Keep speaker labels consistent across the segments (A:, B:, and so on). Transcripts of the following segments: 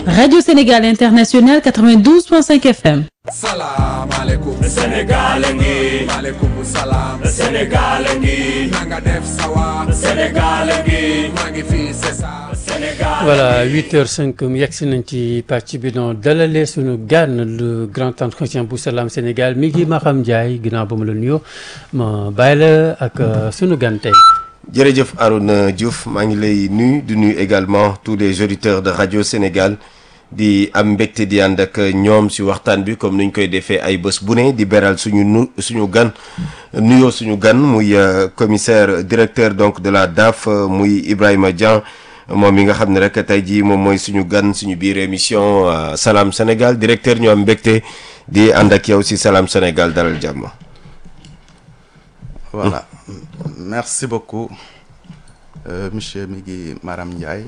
A: Radio Sénégal International 92.5 FM.
B: salaamaaleykum
C: Sénégal ngi
B: maaleykum salaam
C: Sénégal ngi
B: na nga def sawa
C: Sénégal ngi
B: maa ngi fii c'est ça
C: Sénégal
D: voilà 8h05 mu yegg si nañ ci pàcc bi doon dalalee suñu gan le grand entretien bu Salam Sénégal mi ngi Maham Ndiaye ginnaaw ba mu la nuyoo ma bàyyi la ak sunu gan tey.
E: jërëjëf Arouna Diouf maa ngi lay nuyu di nuyu également tous les auditeurs de radio Sénégal di am mbégte di ànd ak ñoom si waxtaan bi comme ni ñu koy defee ay bés bu ne di beral suñu nu suñu gan nuyoo suñu gan muy commissaire directeur donc de la DAF muy Ibrahima Dieng moom mi nga xam ne rek tey jii moom mooy suñu gan suñu biir émission Salam Sénégal directeur ñu am mbégte di ànd ak yow si Salam Sénégal dalal jàmm.
F: voilà merci beaucoup euh, monsieur mi ngi Maram Ndiaye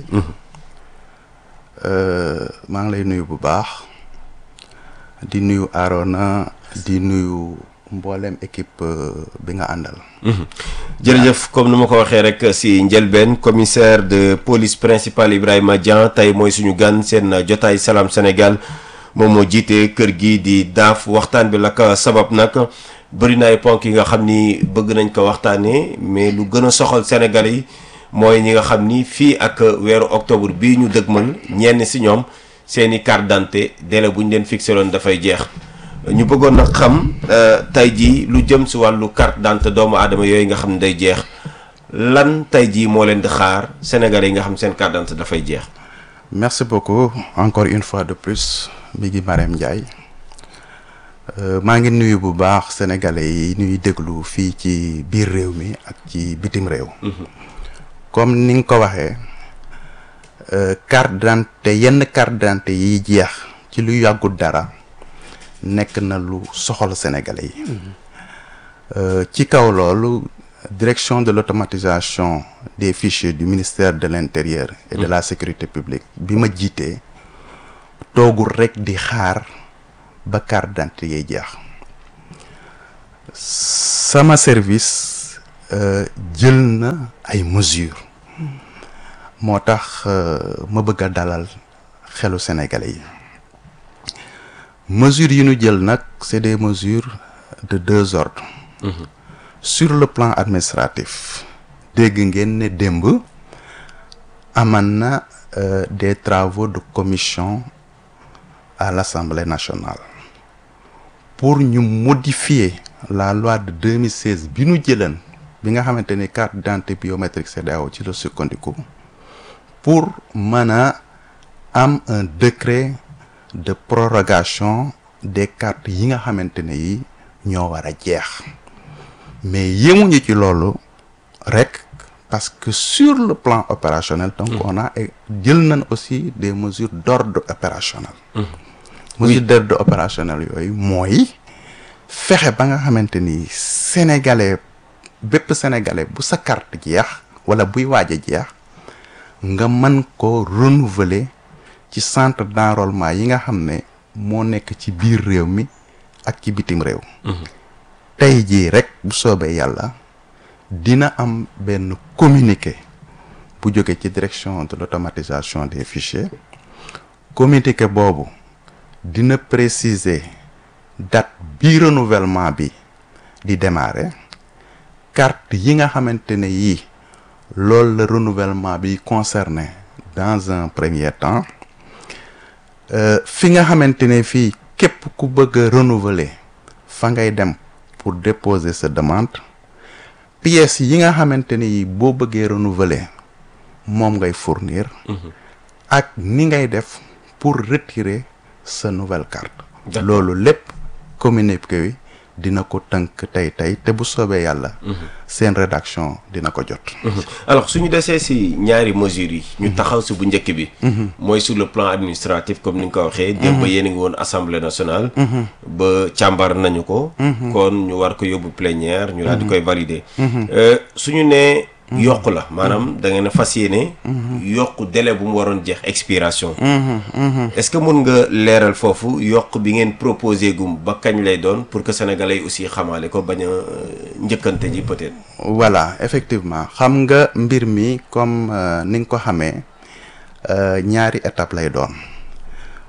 F: maa ngi lay nuyu bu baax di nuyu Arona di nuyu mboolem équipe bi nga àndal
E: jërëjëf comme ni ma ko waxee rek si njëlbeen commissaire de police principal Ibrahima Dieng tey mooy suñu gan seen jotaay Salam Sénégal moom moo jiite kër gi di daaf waxtaan bi la ko sabab nag bëri na ay ponk yi nga xam ni bëgg nañ ko waxtaanee mais lu gën a soxal Sénégal yi mooy ñi nga xam ni fii ak weeru octobre bii ñu dëgmal ñenn si ñoom seeni carte d'identité délai bu ñu leen fixé loon dafay jeex ñu bëggoon nag xam tey jii lu jëm si wàllu carte d'identité doomu aadama yooyu nga xam ne day jeex lan tey jii moo leen di xaar Sénégalais yi nga xam seen carte d'identité dafay jeex.
F: merci beaucoup encore une fois de plus mi ngi Marème Ndiaye maa ngi nuyu bu baax sénégalais yi ñuy déglu fii ci biir réew mi ak ci bitim réew. comme ni nga ko waxee carte d'identité yenn carte d'identité yiy jeex ci lu yàggul dara nekk na lu soxal sénégalais yi. ci kaw loolu direction de l'automatisation des fichiers du ministère de l'intérieur et de la sécurité publique bi ma jiitee toogul rek di xaar ba carte d'identité yiy jeex sama service jël na ay mesures moo tax ma bëgg a dalal xelu sénégalais yi mesures yi ñu jël nag c'est des mesures de deux ordres sur le plan administratif dégg ngeen ne démb aman na des travaux de commission à l'Assemblée nationale pour ñu modifier la loi de 2016 bi ñu jëlan bi nga xamante ni carte d'identité biométrique CEDEAO ci la sukkandiku pour mën a am un décret de prorogation des cartes yi nga xamante ne yi ñoo war a jeex mais yemuñu ci loolu rek parce que sur le plan opérationnel donc on a jël nañ aussi des mesures d'ordre opérationnel mesures d'ordre opérationnel yooyu mooy fexe ba nga xamante ni sénégalais bépp sénégalais bu sa carte jeex wala buy waaj a jeex nga mën ko renouveler ci centre d'enrôlement yi nga xam ne moo nekk ci biir réew mi ak ci bitim réew tey jii rek bu soobee yàlla dina am benn communiqué bu jóge ci direction de l'automatisation des fichiers communiqué boobu dina préciser date bi renouvellement bi di démarrer carte yi nga xamante ne yii loolu la renouvellement bi concerné dans un premier temps fi nga xamante ne fii képp ku bëgg a renouveler fa ngay dem pour déposer sa demande pièces yi nga xamante ne yi boo bëggee renouveler moom ngay fournir ak ni ngay def pour retirer sa nouvelle carte loolu lépp communiqué wi dina ko tënk tey tey te bu soobee yàlla seen rédaction dina ko jot
E: alors suñu desee si ñaari mesures yi ñu taxaw si bu njëkk bi mooy sur le plan administratif comme ni nga ko waxee démb ba yéen a ngi woon assemblée nationale ba càmbar nañu ko kon ñu war ko yóbbu plénière ñu daal di koy valider suñu nee yokk la maanaam da ngeen a fas yéene yokk délai bu mu waroon jeex expiration est-ce que mun nga leeral foofu yokk bi ngeen proposé gum ba kañ lay doon pour que sénégalais yi aussi xamaale ko bañ a njëkkante ji peut-être
F: voilà effectivement xam nga mbir mi comme ni nga ko xamee ñaari étape lay doon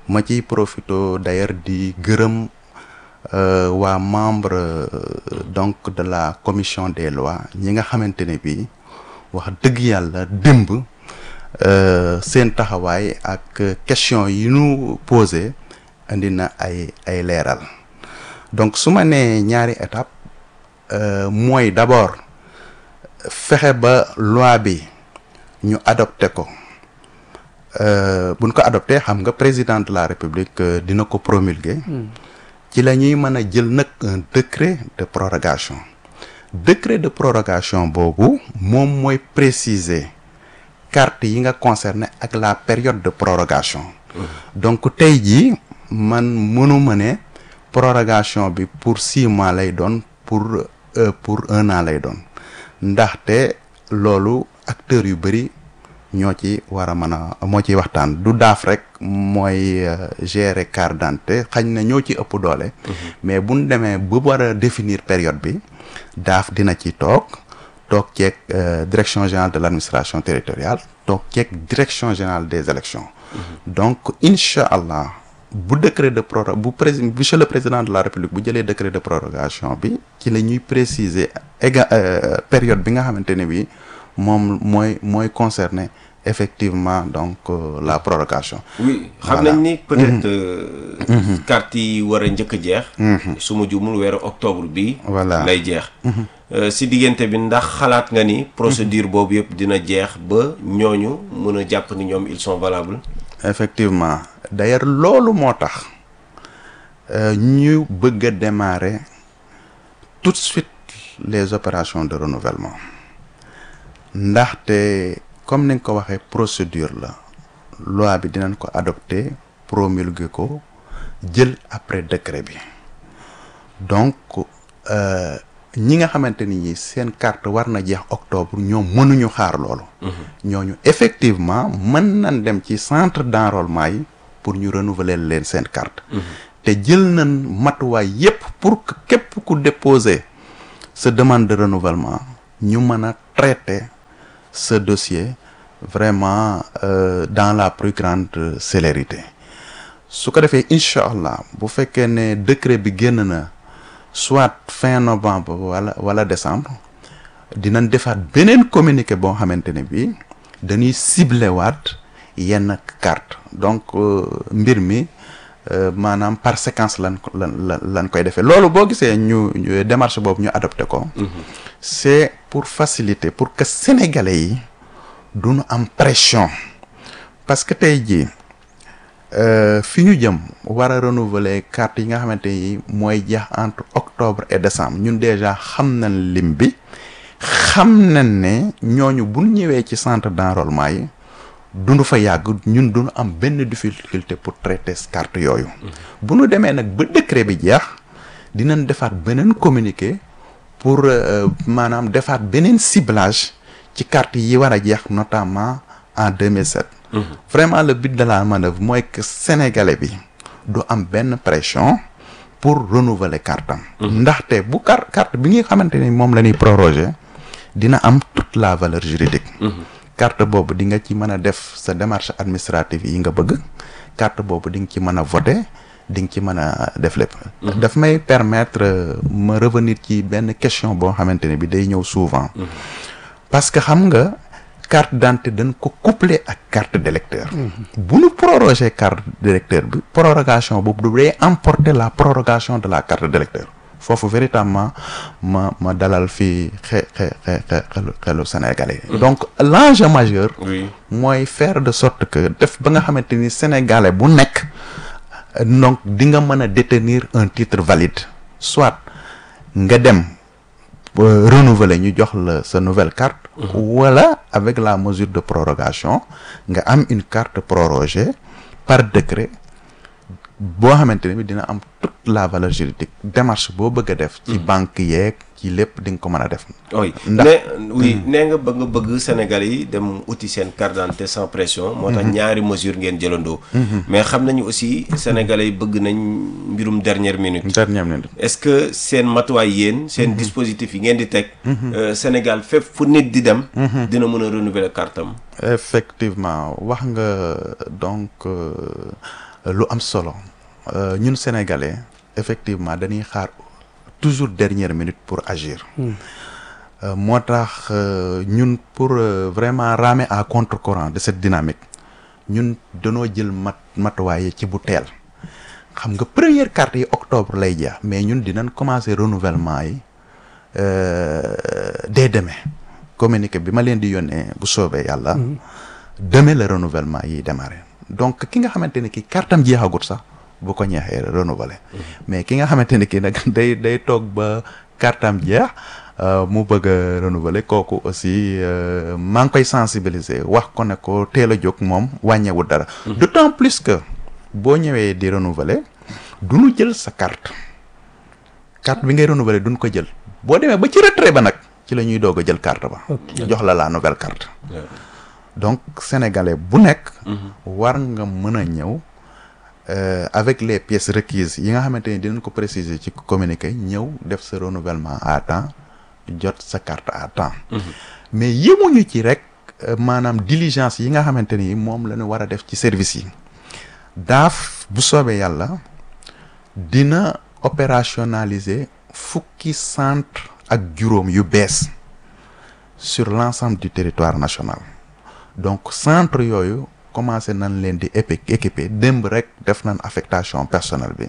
F: ma ciy profito d'ailleurs di gërëm euh, waa membre euh, donc de la commission des lois ñi nga xamante ne bii wax dëgg yàlla démb euh, seen taxawaay ak question yi nu posé indi na ay ay leeral donc su ma nee ñaari étape euh, mooy d'abord fexe ba loi bi ñu adopté ko euh, buñ ko adopté xam nga président de la république euh, dina ko promulguer ci la ñuy mën a jël nag un décret de prorogation décret de prorogation boobu moom mooy préciser carte yi nga concerné ak la période de prorogation donc tey jii man mënuma ne prorogation bi pour six mois lay doon pour euh, pour un an lay doon ndaxte loolu acteurs yu bëri ñoo ci war a mën a moo ciy waxtaan du daaf rek mooy euh, gérer carte d'identité xañ na ñoo ci ëpp doole mais buñ demee ba war a définir période bi daaf dina ci toog toog ceeg euh, direction générale de l'administration territoriale toog ceeg direction générale des élections donc incha allah bu décret de proro bu président monsieur le président de la république bu jëlee décret de prorogation bi ci la ñuy préciser éga euh, période bi nga xamante ne bi moom mooy mooy concerner effectivement donc euh, la prorogation
E: oui xam
F: Voilà.
E: nañ ni peut-être euh, carte yi war a njëkk a jeex su ma jumul weeru octobre bi
F: Voilà.
E: lay jeex Euh, si diggante bi ndax xalaat nga ni procédure boobu yëpp dina jeex ba ñooñu mën a jàpp ni ñoom ils sont valables
F: effectivement d'ailleurs loolu moo tax euh, ñu bëgg a démarrer tout de suite les opérations de renouvellement ndaxte comme ni nga ko waxee procédure la loi bi dinañ ko adopter promulguer ko jël après décret bi donc euh, ñi nga xamante ni ñi seen carte war na jeex octobre ñoom mënuñu xaar loolu ñooñu effectivement mën nañ dem ci centre d'enrôlement yi pour ñu renouveler leen seen carte te jël nañ matuwaay yépp pour que képp ku déposer sa demande de renouvellement ñu mën a traiter ce dossier vraiment euh, dans la plus grande célérité su ko defee incha allah bu fekkee ne décret bi génn na soit fin novembre wala wala décembre dinañ defaat beneen communiqué boo xamante ne bii dañuy ciblé waat yenn carte donc euh, mbir mi euh, maanaam par séquence lan ko lan lan lan koy defee loolu boo gisee ñu ñu- démarche boobu ñu adopté ko c'est pour faciliter pour que sénégalais yi duñu am pression parce que tey jii euh, fi ñu jëm war a renouveler carte yi nga xamante ni mooy jeex entre octobre et décembre ñun déjà xam nañ lim bi xam nañ ne ñooñu bu ñu ñëwee ci centre d'enrôlement yi duñu fa yàgg ñun duñu am benn difficulté pour traiter carte yooyu bu ñu demee nag ba décret bi jeex dinañ defaat beneen communiqué pour euh, maanaam defaat beneen ciblage ci carte yi war a jeex notamment en 2007 vraiment le but de la manœuvre mooy que sénégalais bi du am benn pression pour renouveler carte am ndaxte bu carte carte bi nga xamante ni moom la ñuy proroger dina am toute la valeur juridique carte boobu di nga ci mën a def sa démarche administrative yi nga bëgg carte boobu di nga ci mën a voter di nga ci mën a def lépp daf may permettre euh, ma revenir ci benn question boo xamante ne bi day ñëw souvent parce que xam nga carte d'identité dañ ko couplé ak carte d'électeur bu ñu proroger carte d'électeur bi prorogation boobu du day emporter la prorogation de la carte d'électeur foofu véritablement ma ma dalal fii xe xe xe xe xelu xelu sénégalais donc l'enjeu majeur
E: oui
F: mooy faire de sorte que def ba nga xamante ni sénégalais bu nekk euh, donc di nga mën a détenir un titre valide soit nga dem euh, renouveler ñu jox la sa nouvelle carte wala avec la mesure de prorogation nga am une carte prorogée par décret boo xamante ne bi dina am toute la valeur juridique démarche boo bëgg a def ci banque yeeg ci lépp di nga ko mën a def
E: oui
F: Ndax-
E: ne oui nee nga ba nga bëgg Sénégal yi dem uti seen carte d'identité sans pression moo tax ñaari mesure ngeen jëlandoo mais xam nañu aussi Sénégalais yi bëgg nañ mbirum dernière minute
F: dernière minute
E: est-ce que seen matuwaay yéen seen dispositif yi ngeen di teg euh, Sénégal fépp fu nit di dem dina mën a renouveler carte am
F: effectivement wax nga donc euh, lu am solo Euh, ñun sénégalais effectivement dañuy xaar toujours dernière minute pour agir Euh, moo tax euh, ñun pour euh, vraiment ramer à contre-courant de cette dynamique ñun danoo jël mat matuwaay ci bu teel xam nga première carte yi octobre lay jeex mais ñun dinañ commencer renouvellement yi euh, dès demain communiqué bi ma leen di yónnee bu soobee yàlla demain le renouvellement yi démarré donc ki nga xamante ne ki kartam jeexagut sax bu ko ñeexee renouveler mais ki nga xamante ne ki nag day day toog ba kartam jeex euh, mu bëgg a renouveler kooku aussi euh, maa ngi koy sensibiliser wax ko ne ko teel a jóg moom wàññeewul dara d'autant plus que boo ñëwee di renouveler du ñu jël sa carte carte bi ngay renouveler duñ ko jël boo demee ba ci retrait ba nag ci la ñuy doog a jël carte ba jox la la nouvelle carte donc sénégalais bu nekk war nga mën a ñëw euh, avec les pièces requises yi nga xamante ni dinañ ko préciser ci communiqué ñëw def sa renouvellement à temps jot sa carte à temps mais yemuñu ci rek euh, maanaam diligence yi nga xamante ni moom la ñu war a def ci service yi daaf bu soobee yàlla dina opérationnaliser fukki centre ak juróom yu bees sur l'ensemble du territoire national donc centre yooyu commencé nañ leen di épi équiper démb rek def nañ affectation personnelle bi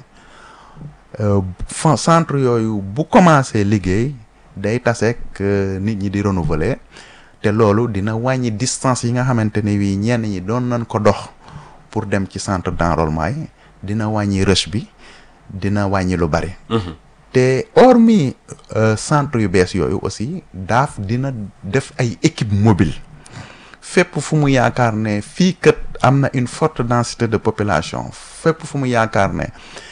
F: Euh, fa centre yooyu bu commencé liggéey day taseek euh, nit ñi di renouveler te loolu dina wàññi distance yi nga xamante ne wii ñenn ñi doon nañ ko dox pour dem ci centre d'enrôlement yi dina wàññi rush bi dina wàññi lu bari te hormis euh, centre yu bees yooyu aussi daaf dina def ay équipe mobile fépp fu mu yaakaar ne fii kat am na une forte densité de population fépp fu mu yaakaar ne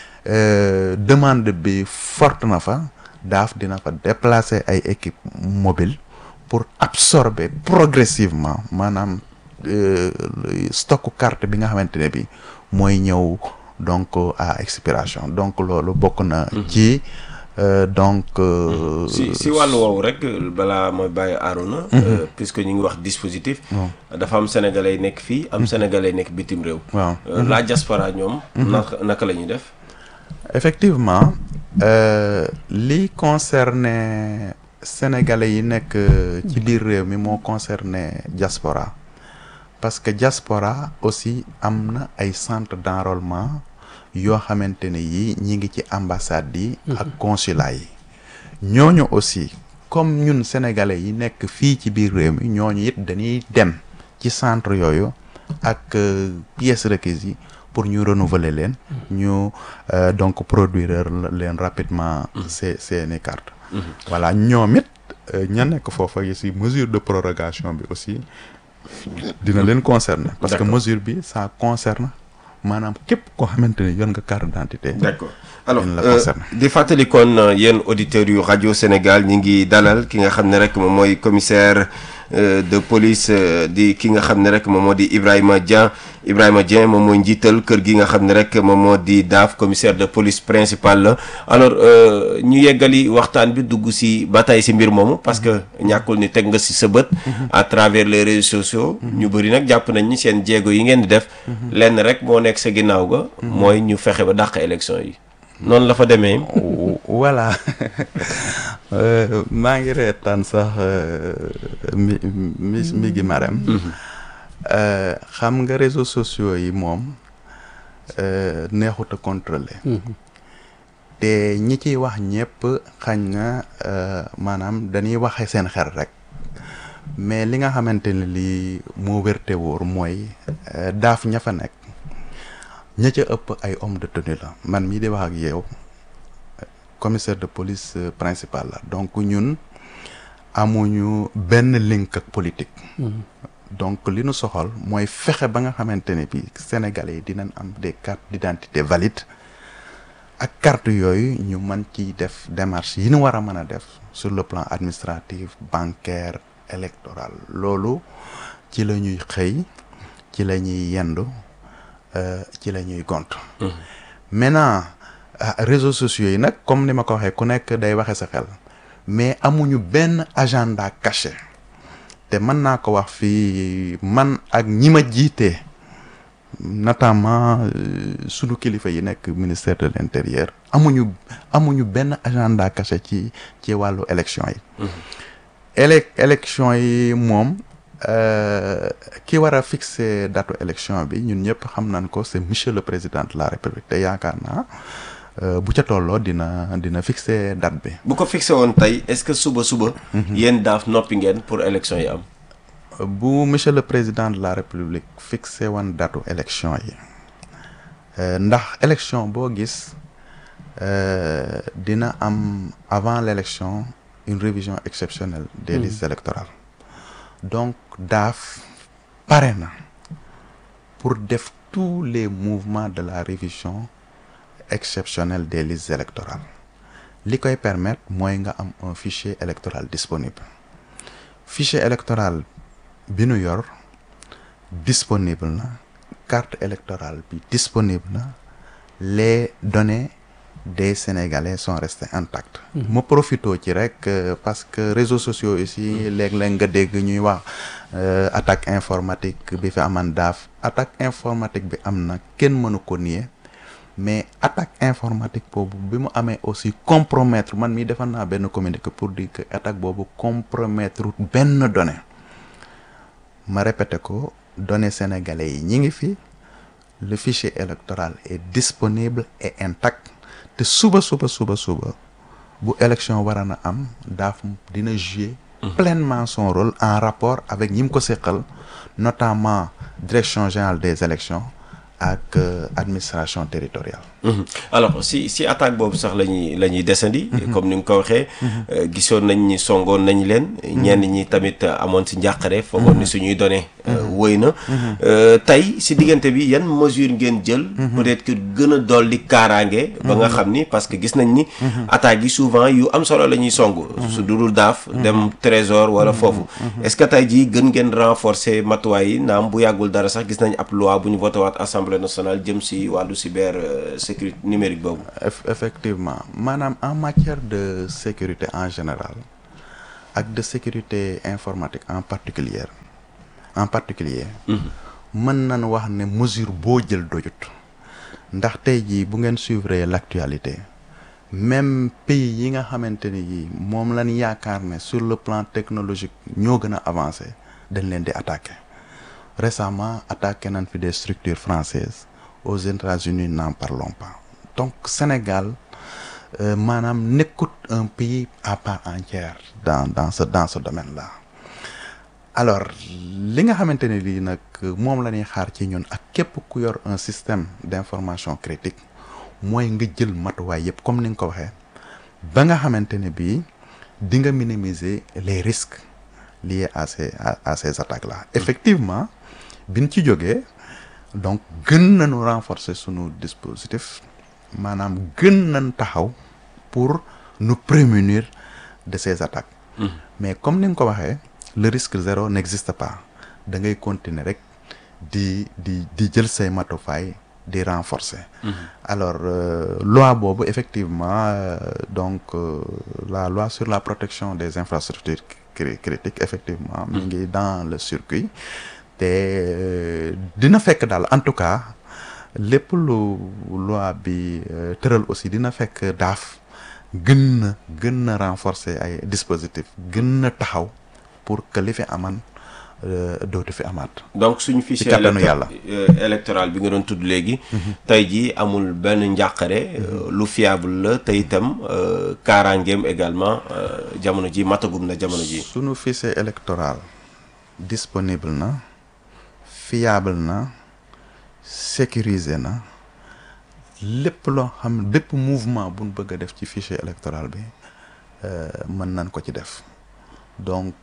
F: euh, demande bi forte na fa daaf dina fa déplacer ay équipe mobile pour absorber progressivement maanaam euh, stocku carte bi nga xamante ne bi mooy ñëw donc à expiration donc loolu bokk na ci euh, donc euh,
E: si si wàllu woowu rek balaa ma bàyyi Arouna. euh, puisque ñu ngi wax dispositif. dafa am sénégalais yi nekk fii am sénégalais yi nekk bitim réew.
F: waaw
E: Euh, la diaspora ñoom. naka naka la ñuy def.
F: effectivement euh, li concerné sénégalais yi nekk euh, ci biir réew mi moo concerné diaspora parce que diaspora aussi am na ay centre d'enrôlement yoo xamante ne yi ñi ngi ci ambassade yi ak consulat yi ñooñu aussi comme ñun sénégalais yi nekk fii ci biir réew mi ñooñu it dañuy dem ci centre yooyu ak euh, pièces requises yi pour ñu renouveler leen ñu euh, donc produire leen rapidement ces seeni carte voilà ñoom it euh, ña nekk foofa yi si mesure de prorogation bi aussi dina leen concerner parce que
E: D'accord.
F: mesure bi ça concerne maanaam képp koo xamante ne yor nga carte d'identité
E: d'accord alors
F: Yéen la
E: euh,
F: concerne.
E: di fàttali kon euh, yéen auditeurs yu rajo Sénégal ñi ngi dalal ki nga xam ne rek moom mooy commissaire euh, de police euh, di ki nga xam ne rek moom moo di Ibrahima Dieng Ibrahima Dieng moom mooy njiital kër gi nga xam ne rek moom moo di DAF commissaire de police principal la alors euh, ñu yeggali waxtaan bi dugg si ba tey si mbir moomu parce que ñàkkul ni teg nga si sa bët à travers les réseaux sociaux ñu bëri nag jàpp nañ ni seen jéego yi ngeen di def lenn rek moo nekk sa ginnaaw ga mooy ñu fexe ba dàq élection yi noonu la fa demee
F: voilà Euh, maa ngi reetaan sax euh, mi mi mi gi marem Euh, xam nga réseaux sociaux yi moom euh, neexut a contrôler te ñi ciy wax ñëpp xañ na euh, maanaam dañuy waxe seen xel rek mais li nga xamante ne lii moo wérte wóor mooy euh, daaf ña fa nekk ña ca ëpp ay homme de tenue la man mii di wax ak yow commissaire de police euh, principal la donc ñun amuñu benn link ak politique donc li nu soxal mooy fexe ba nga xamante ne bi sénégalais yi dinañ am des cartes d'identité valides ak carte yooyu ñu mën ci def démarche yi ñu war a mën a def sur le plan administratif bancaire électoral loolu ci la ñuy xëy ci la ñuy yendu euh, ci la ñuy gont maintenant ah, réseaux sociaux yi nag comme ni ma ko waxee ku nekk day waxe sa xel mais amuñu benn agenda caché te mën naa ko wax fii man ak ñi ma jiitee notamment euh, sunu kilifa yi nekk ministère de l'intérieur amuñu amuñu benn agenda caché ci ci wàllu élection yi élec élection yi moom euh, ki war a fixer datu élection bi ñun ñëpp xam nañ ko c'est monsieur le président de la république te yaakaar naa euh, bu ca tolloo dina dina fixer date bi
E: bu ko fixé woon tey est-ce que suba suba. yéen daaf noppi ngeen pour élection yi am.
F: bu monsieur le président de la république fixé woon datu élection yi euh, ndax élection boo gis euh, dina am avant l'élection une révision exceptionnelle des listes électorales donc daaf pare na pour def tous les mouvements de la révision exceptionnelle des listes électorales li koy permettre mooy nga am un fichier électoral disponible fichier électoral bi nu yor disponible na carte électorale bi disponible na les données des Sénégalais sont restées intactes ma profito ci rek euh, parce que réseaux sociaux ici léeg-léeg nga dégg ñuy wax euh, attaque informatique bi fi aman daaf attaque informatique bi am na kenn mënu ko nier mais attaque informatique boobu bi mu amee aussi compromettre man mii defal naa benn communiqué pour dire que attaque boobu compromettre benn donnée ma répété ko données sénégalais yi ñi ngi fi le fichier électoral est disponible et intact te suba suba suba suba bu élection war na am daaf dina jouer pleinement son rôle en rapport avec ñi mu ko seqal notamment direction générale des élections ak euh, administration territoriale
E: Mhm. alors si si attaque boobu sax la ñuy la ñuy desandi. comme ni nga ko waxee. euh, gisoon nañ ni songoon nañ leen. ñenn ñi tamit euh, amoon si njàqare. foogoon ni suñuy données. wëy na. Euh, tey si diggante bi yan mesure ngeen jël. peut-être que gën a dolli kaaraange. ba nga xam ni parce que gis nañ ni. attaques yi souvent yu am solo la ñuy song. su dudul daaf dem trésor wala foofu. est-ce que tey jii gën ngeen renforcer matuwaay yi naam bu yàggul dara sax gis nañ ab loi bu ñu voté waat assemblée nationale jëm si wàllu cyber euh, sécurité numérique boobu.
F: Eff- effectivement maanaam en matière de sécurité en général ak de sécurité informatique en particulier en particulier mën nañ wax ne mesure boo jël doyut ndax tey jii bu ngeen suivre l'actualité même pays yi nga xamante ni yi moom lañ yaakaar ne sur le plan technologique ñoo gën a avancé dañ leen di attaquer récemment attaqué nañ fi des structures françaises aux États-Unis n'en parlons pas donc Sénégal euh, maanaam nekkut un pays à part entière dans dans ce dans ce domaine-là alors li nga xamante ne lii nag moom la ñuy xaar ci ñun ak képp ku yor un système d'information critique mooy nga jël matuwaay yëpp comme ni nga ko waxee ba nga xamante ne bii di nga minimiser les risques liés à ces à, à ces attaques-là effectivement biñ ci jógee donc gën nañu renforcer sunu dispositif maanaam gën nañ taxaw pour nous prémunir de ces attaques mais comme ni nga ko waxee le risque zéro n'existe pas da ngay continuer rek di di di jël say matufaay di renforcer alors euh, loi boobu effectivement euh, donc euh, la loi sur la protection des infrastructures cri- critiques effectivement mi ngi dans le circuit te euh, dina fekk daal en tout cas lépp lu loi bi euh, tëral aussi dina fekk daaf gën na gën na renforcer ay dispositifs gën na taxaw pour que li fi aman euh, dootu fi amaat
E: donc suñu fichier
F: kàttanu
E: électo-
F: yàlla.
E: euh, électoral bi nga doon tudd léegi tey jii amul benn njàqare euh, lu fiable la te itam euh, kaaraangeem également euh, jamono ji matagum na jamono ji
F: sunu fichier électoral disponible na fiable na sécurisé na lépp loo xam bépp mouvement buñ bëgg a def ci fichier électoral bi euh, mën nañ ko ci def donc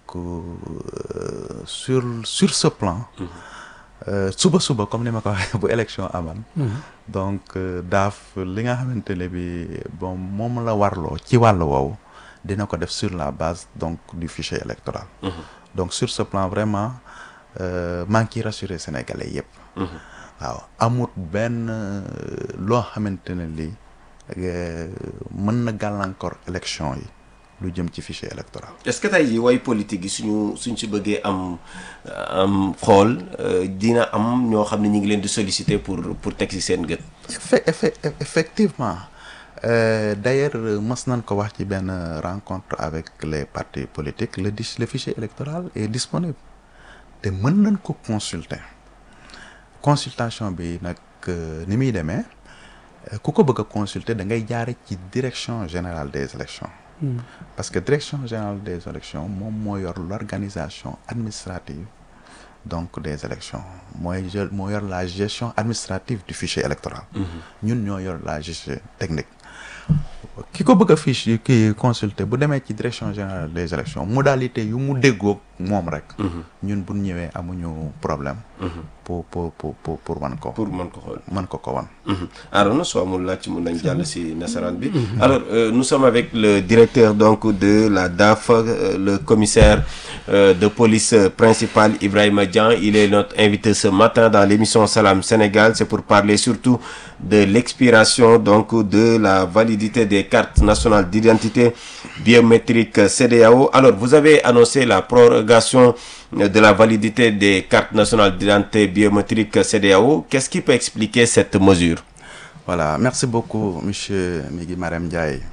F: euh, sur sur ce plan euh, suba suba comme ni ma ko waxee bu élection aman donc euh, daaf li nga xamante ne bi bon moom la warloo ci wàll woowu dina ko def sur la base donc du fichier électoral donc sur ce plan vraiment euh, maa ngi ciy rassurer sénégalais yépp waaw amut benn euh, loo xamante ne lii euh, mën na gàllankoor élection yi lu jëm ci fichier électoral
E: est-ce que tey jii way politique yi suñu suñ si bëggee am am xool euh, dina am ñoo xam ne ñu ngi leen di solliciter pour pour teg ci seen gët.
F: Effe- effe- effectivement Euh, d'ailleurs mës nañ ko wax ci benn rencontre avec les partis politiques le dis- le fichier électoral est disponible te mën nañ ko consulter consultation bi nag euh, ni muy demee euh, ku ko bëgg a consulter da ngay jaare ci direction générale des élections parce que direction générale des élections moom moo yor l'organisation administrative donc des élections mooy jël moo yor la gestion administrative du fichier électoral ñun ñoo yor la gestion technique ki ko bëgg a fiche ki consulter bu demee ci direction générale des élections modalité yu mu déggoog moom rek ñun bu ñëwee amuñu problème pour pour pour pour pour wan ko
E: pour mën ko xool.
F: mën ko ko wan
E: Arona soo amul laaj mun nañ jàll si nasaraan bi. alors euh, nous sommes avec le directeur donc de la DAF euh, le commissaire euh, de police euh, principal Ibrahima Dian il est notre invité ce matin dans l'émission Salam Sénégal c'est pour parler surtout de l'expiration donc de la validité des cartes nationales d'identité biométrique CEDEAO alors vous avez annoncé la prorogation euh, de la validité des cartes nationales d'identité biométrique CEDEAO qu'est-ce qui peut expliquer cette mesure
F: Voilà, merci beaucoup, Monsieur Migui Marem Ndiaye,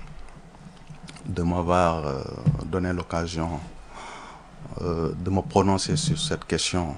F: de m'avoir euh, donné l'occasion euh, de me prononcer sur cette question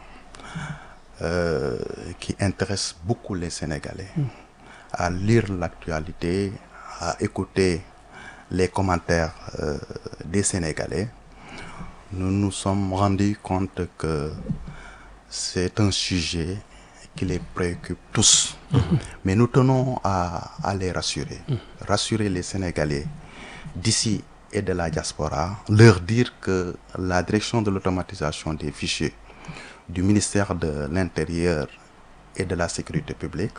F: euh, qui intéresse beaucoup les Sénégalais. À lire l'actualité, à écouter les commentaires euh, des Sénégalais, nous nous sommes rendus compte que c'est un sujet qui les préoccupe tous. Mais nous tenons à, à les rassurer. Rassurer les Sénégalais d'ici et de la diaspora, leur dire que la direction de l'automatisation des fichiers du ministère de l'Intérieur et de la Sécurité publique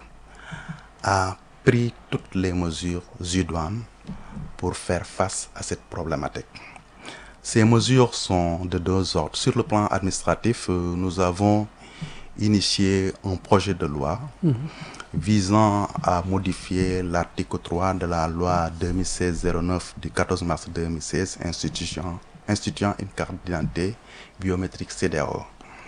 F: a pris toutes les mesures idoines pour faire face à cette problématique. Ces mesures sont de deux ordres. Sur le plan administratif, euh, nous avons initié un projet de loi visant à modifier l'article 3 de la loi 2016-09 du 14 mars 2016 instituant, instituant une carte d'identité biométrique CEDEAO.